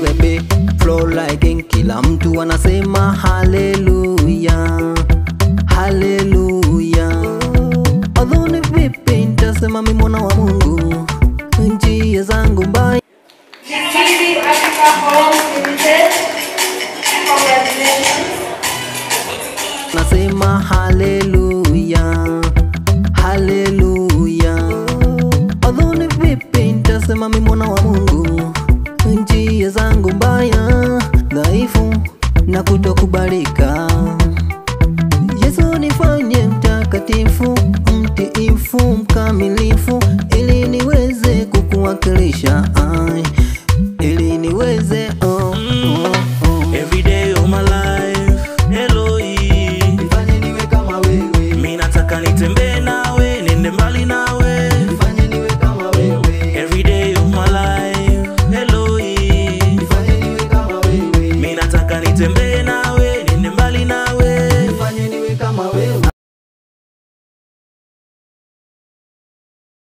baby flow like king. kila mtu anasema haleluya haleluya adhuni vipi ntasema mi mwana wa mungu njia zangu mbaya Nakiri Africa Homes Limited. Congratulations. nasema haleluya haleluya adhuni vipi ntasema mi mwana wa mungu njia zangu mbaya dhaifu na kutokubalika yesu nifanye mtakatifu mtiifu mkamilifu ili niweze kukuwakilisha ai, ili niweze oh, oh, oh. Every day of my life, Eloi, Nifanye niwe kama wewe mi nataka nitembee